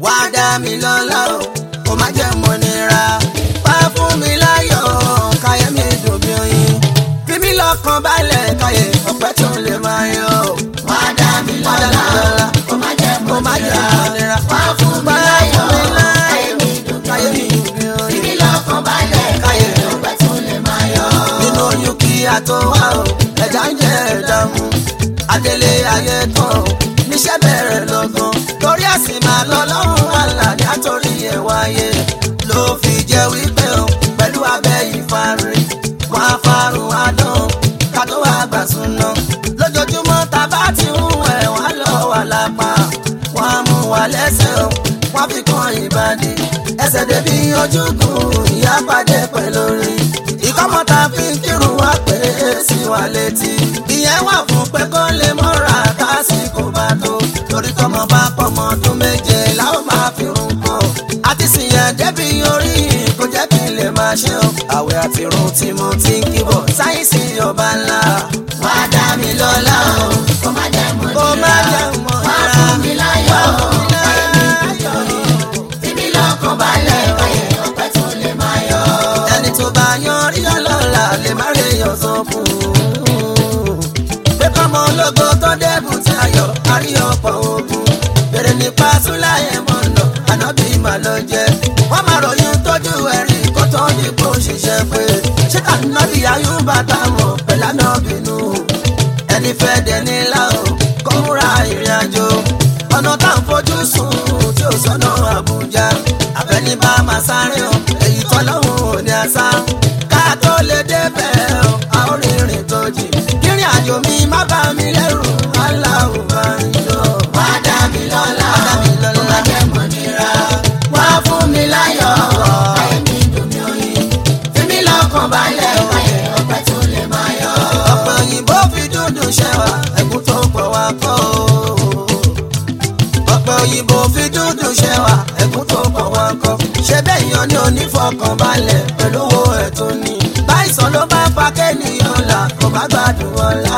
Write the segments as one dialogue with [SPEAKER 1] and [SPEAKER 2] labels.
[SPEAKER 1] wá dá mi lọ́lá o kò má jẹ́ mọ́ nira wá fún mi láyọ̀ káyé mi dùn bí oyin fi mí lọ́kàn balẹ̀ káyé ọ̀pẹ́ tó lè máa yọ.
[SPEAKER 2] wá dá mi lọ́lá kó má jẹ́
[SPEAKER 1] kò
[SPEAKER 2] mọ́
[SPEAKER 1] má jẹ́
[SPEAKER 2] nira
[SPEAKER 1] mọ́ nira
[SPEAKER 2] wá fún mi láyọ̀ káyé mi dùn bí
[SPEAKER 1] káyé mi
[SPEAKER 2] oyin
[SPEAKER 1] dùn bí oyin.
[SPEAKER 2] fìmí lọ́kàn balẹ̀ káyé ọpẹ́ tó lè máa yọ.
[SPEAKER 1] nínú oyún kí a tó wá o ẹja ń jẹ ẹ̀dá mu adélé ayé tán o níṣẹ́ bẹ̀rẹ̀ lọ́gán torí àsìn máa lọ lọ́rùn àlàní àtòrí ẹ̀ wáyé ló fi jẹ́ wípé o pẹ̀lú abẹ́ ìfarin wọn á farun adán ká tó wá gbà súná lójoojúmọ́ tá a bá ti ń wẹ̀ wọ́n á lọ wà lápá wọ́n á mú wa lẹ́sẹ̀ o wọ́n fi kan ìbàdí ẹsẹ̀ débi ojúkùn ìyá pàdé pẹ̀lú rí ìkọ́mọ́ta fi ń kírun wá pé sí wa létí ìyẹn wà fún pé kó lè mọ́ra tásìkò bá tó torí tọmọ bá pọmọ ọdún méje láwọn máa fi rún kọ́ àti sìyẹn débi orí kò jẹ́ kí n lè máa ṣe o àwẹ̀ àti irun tí mo ti ń kíbọ̀ sáyẹ́nsì ọba ńlá
[SPEAKER 2] wá dá mi lọ́lá o kó má jẹ́ mọ́
[SPEAKER 1] kó má
[SPEAKER 2] nira
[SPEAKER 1] jẹ́ mọ́
[SPEAKER 2] wá
[SPEAKER 1] ra
[SPEAKER 2] fún mi láyọ̀ káyé mi dùn bí oyin fìmí lọ́kàn balẹ̀ káyé ọpẹ́ tó lè máa yọ.
[SPEAKER 1] ẹni tó bá yan rí ọlọ́la lè má rí èèyàn sọ fún un. pé kọ́mọ ológo tó débùn tí ayọ̀ àrí ọ̀pọ̀ ogun. bèrè nípa súláyé mọ̀nà ànábì mà ló jẹ́. wọ́n máa ròyìn tójú ẹ̀rí kó tó ní kó ṣiṣẹ́ pé. ṣé ànábì ayúbà táwọn pẹ̀lá náà bínú. ẹni fẹ́ dẹni lá o kó múra ìrìn àjò. ọ̀nà tá à ń fojú sùn tí ò sọ́nà àbújá. àfẹ́ni bá máa sáré o èyí tọ́lọ́hún ò ní àṣà. ká tó lè débẹ̀ o a ó rìnrìn tó jì. kírin àjò mi má bá mi lẹ́rù aláwọ̀ máa ń yọ.
[SPEAKER 2] wá dá mi lọ́lá
[SPEAKER 1] Wá dá mi lọ́lá.
[SPEAKER 2] kó má jẹ́ mọ́ nira wá fún mi láyọ̀ káyé mi dùn bí oyin fìmí lọ́kàn balẹ̀ káyé ọpẹ́ tó lè máa yọ.
[SPEAKER 1] ọ̀pọ̀ òyìnbó fi dúdú ṣẹwà ẹ̀gún tó pọ̀ wá kọ́ o. ọ̀pọ̀ òyìnbó fi dúdú ṣẹwà ẹ̀gún tó pọ̀ wá kọ́. ṣé bẹ́ẹ̀ yan ni onífọkànbalẹ̀ pẹ̀lú owó ẹ̀ tó ní. báyìísàn ló bá fa kéènìyàn là kò bá gbádùn ọ̀la.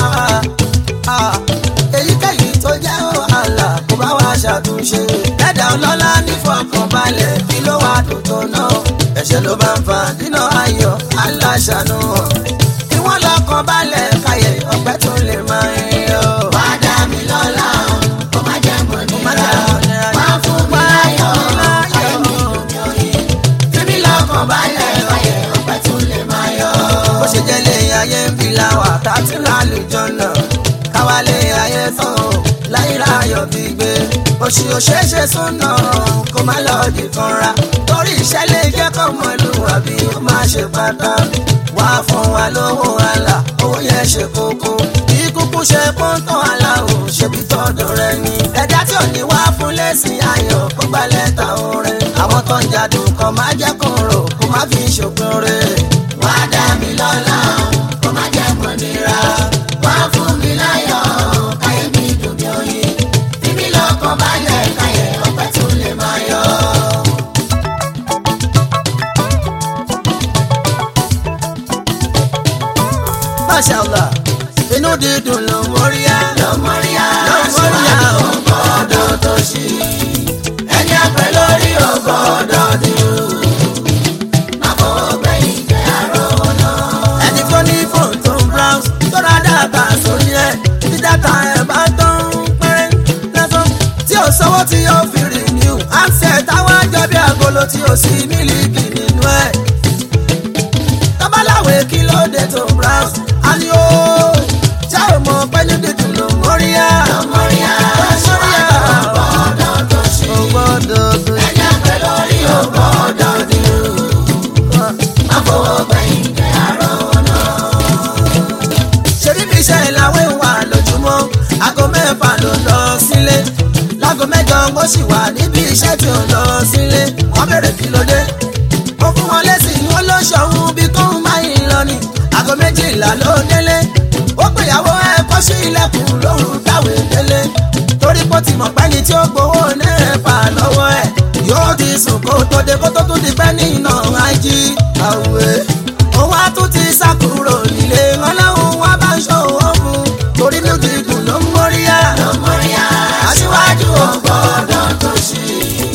[SPEAKER 1] Ah, èyíkéyìí tó jẹ́ wàhálà kò bá wá ṣàtúnṣe. ẹ̀dá ọlọ́lá nífọkànbalẹ̀ kí ló wà dùn tó náà. ẹ̀ṣẹ̀ ló bá ń fa dínà ayọ̀ aláṣàánú hàn kí wọ́n lọ́kàn balẹ̀ káyé ọ̀pẹ́ tó lè máa ń yọ.
[SPEAKER 2] wá dá mi lọ́lá kó má jẹ́ mọ́
[SPEAKER 1] má
[SPEAKER 2] nira
[SPEAKER 1] jẹ́ mọ́ nira.
[SPEAKER 2] wá fún mi láyọ̀ káyé mi dùn bí oyin fìmí lọ́kàn balẹ̀ káyé ọpẹ́ tó lè máa yọ.
[SPEAKER 1] bó ṣe jẹ́ lé ayé ń fi láwà tá a ti lálùjọ náà káwá lé ayé tán o láyìíra ayọ̀ fi gbé oṣù òṣèṣe súnà kó má lọ di kanra torí iṣẹ́ lè jẹ́ kọ́ mọ ìlú àbí ó má ṣe pátá wá fún wa lówó àlà owó yẹn ṣe kókó kí kúkú ṣe pọ́ńtàn aláwọ̀ ṣebí tọ́dọ̀ rẹ ni ẹ̀dá tí ò ní wá fún lẹ́sìn ayọ̀ kó gbá lẹ́tà orin àwọn tó ń jadùn kan má jẹ́ kó rò kó má fi ṣòpin rẹ̀.
[SPEAKER 2] wá dá mi lọ́lá kó má jẹ́ mọ́ nira wá fún mi láyọ̀ káyé mi dùn bí oyin fìmí lọ́kàn balẹ̀ káyé ọpẹ́ tó lè máa yọ.
[SPEAKER 1] Mashallah, inú dídùn ló ń móríyá.
[SPEAKER 2] lọ́mọ́ríyá
[SPEAKER 1] Lọ́mọ́ríyá o.
[SPEAKER 2] ọgbọ́dọ̀ tó ṣí ẹni àpẹ lórí ọgbọ́dọ̀ dúró má fọwọ́ gbẹ̀yìn jẹ́ àrọ́ náà.
[SPEAKER 1] Ẹni tó ní fóònù tó ń browse tó ra dátà sórí ẹ̀ tí dátà ẹ̀ bá tán pẹ́rẹ́ lásán. Tí ò sanwó tí yóò fi renew. Handset táwọn àjọ bí agolo tí ò sí mílíkì nínú ẹ̀. Tọ́báláwé kí ló dé tó ń browse? A ní ó ṣá ò mọ̀ pé ní dídùn ló ń móríyá.
[SPEAKER 2] lọ́mọ́ríyá ọgbọ́dọ̀ tó ṣí
[SPEAKER 1] Ó gbọ́dọ̀ tó
[SPEAKER 2] ẹni àpẹ lórí ọgbọ́dọ̀ dúró má fọwọ́ gbẹ̀yìn jẹ́ àrọ́ náà.
[SPEAKER 1] ṣebí bí iṣẹ́ ìlàwé wà lójúmọ́ aago mẹ́fà ló lọ sílé láago mẹ́jọ mo sì wà níbi iṣẹ́ tí ò lọ sílé wọ́n bèrè kí ló dé mo fún wọn lẹ́sìn wọn ló ṣọ̀hún bí kóhun máa ń lọ ni aago méjìlá ló délé ó pèyàwó ẹ kó sí ilẹ̀kùn lóhùn táwé délé torí pé ó ti mọ̀ pẹ́ni tí ó gbowó nẹ́ẹ̀fà lọ́wọ́ ẹ̀ yóò ti sùn kó tó dé kó tó tún di pẹ́ ní iná ají àwẹ̀ òun á tún ti sá kúrò nílé ọlọ́run wá bá ń ṣòwò fún torí ní dídùn ló ń móríyá
[SPEAKER 2] lọ́mọ́ríyá aṣíwájú ọgbọ́dọ̀ tó ṣí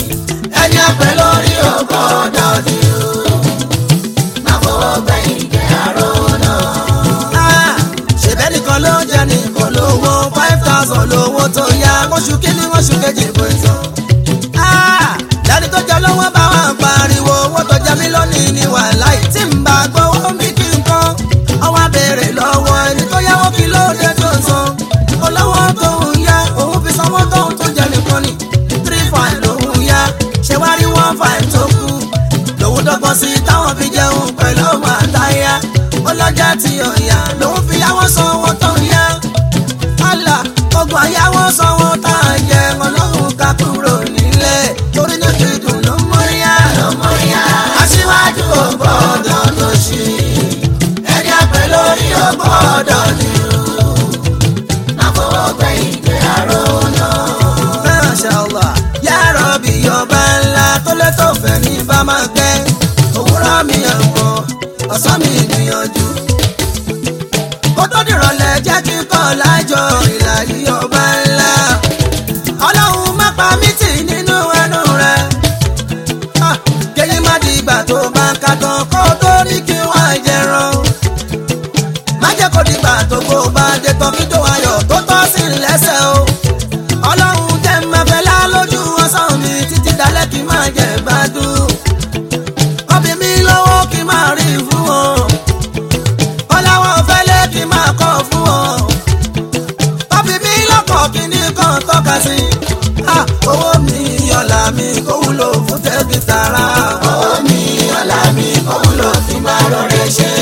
[SPEAKER 1] ya oṣù kìíní oṣù kejì kò sọ. lẹ́ni tó jẹ lọ́wọ́ bá wà ń pariwo owó tó jẹ mí lónìí ni wàhálà yìí tí ń bá gbowó bí kí n kọ́. ọwọ́ béèrè lọ́wọ́ ẹni tó yáwó kí ló dé tó san. olówó tó ń yá òun fi sanwó tóun tó jẹ nìkan ni. three five lòun yá ṣé wá rí one five tó kù. lòun dọ́gbọ́n sí táwọn fi jẹun pẹ̀lú ọmọ àtàyà. ọlọ́jà tí ò yá lòun fi yáwó sanwó tó ń yá àlà ogun àyàwó sanwó tá a jẹ ọlọ́run ká kúrò nílé torí ní dídùn ló ń mọ́ríyá.
[SPEAKER 2] ló mọ́ríyá. aṣíwájú ò gbọ́dọ̀ tó ṣe ẹni àpẹ lórí ò gbọ́dọ̀ nírú. má fọwọ́ gbẹ̀yìn gbé àrò náà.
[SPEAKER 1] Mashallah ya Rabbi ọba ńlá tó lé tó fẹ́ ní bá máa gbẹ́ òwúrọ̀ mi ẹ̀wọ̀n ọ̀sán mi gbìyànjú. kó tó dìrọ̀lẹ́ jẹ́ kí n kọ́ lájọ ìlàyé ọba ńlá. ọlọ́run má pa mí tì nínú ẹnu rẹ̀. Ah, kéyìn má di ìgbà tó bá ń ka tán kó tó ní kí wọ́n á jẹran. má jẹ́ kó di ìgbà tó kó bá dé tán kí tó ayọ̀ tó tọ́ sí lẹ́sẹ̀ o. ọlọ́run jẹ́ mẹ́fẹ́ lá lójú ọsàn mi títí dalẹ́ kí n máa jẹ gbádùn. ọbẹ̀ mi lọ́wọ́ kí n máa rí fún wọn. ọláwọ̀ fẹ́lẹ́ kí n máa kọ́ fún wọn. ọbẹ̀ mi lọ́kọ̀ kí ní kan tọ́ka sí. Ah, owó mi ọ̀la mi kó wúlò fún tẹ́bí tara.
[SPEAKER 2] owó mi ọ̀la mi kò wúlò kí n máa rọrẹ́ ṣe.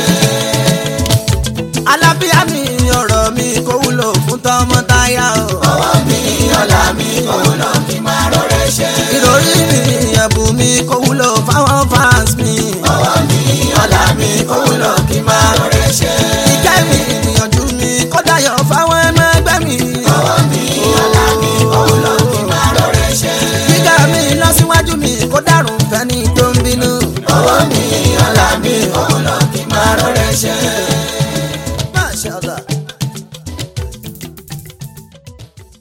[SPEAKER 1] alábíà mi ọ̀rọ̀ mi kó wúlò fún tọmọtaya o.
[SPEAKER 2] owó mi ọ̀la mi kò wúlò kí n máa rọrẹ́ ṣe.
[SPEAKER 1] ìròrí mi ẹ̀bùn mi kó wúlò fáwọn fans mi.
[SPEAKER 2] owó mi ọ̀la mi kò wúlò kí n máa rọrẹ́ ṣe.
[SPEAKER 1] ìkẹ́ mi ìgbìyànjú mi kó dayọ̀ fáwọn ẹmọ ẹgbẹ́ mi.
[SPEAKER 2] owó mi ọ̀la mi kò wúlò kí n máa rọrẹ́ ṣe.
[SPEAKER 1] gíga mi lọ́síwájú mi kó dàrún fẹ́ni tó ń bínú.
[SPEAKER 2] owó mi ọ̀la mi kò wúlò kí n máa rọrẹ́ ṣe.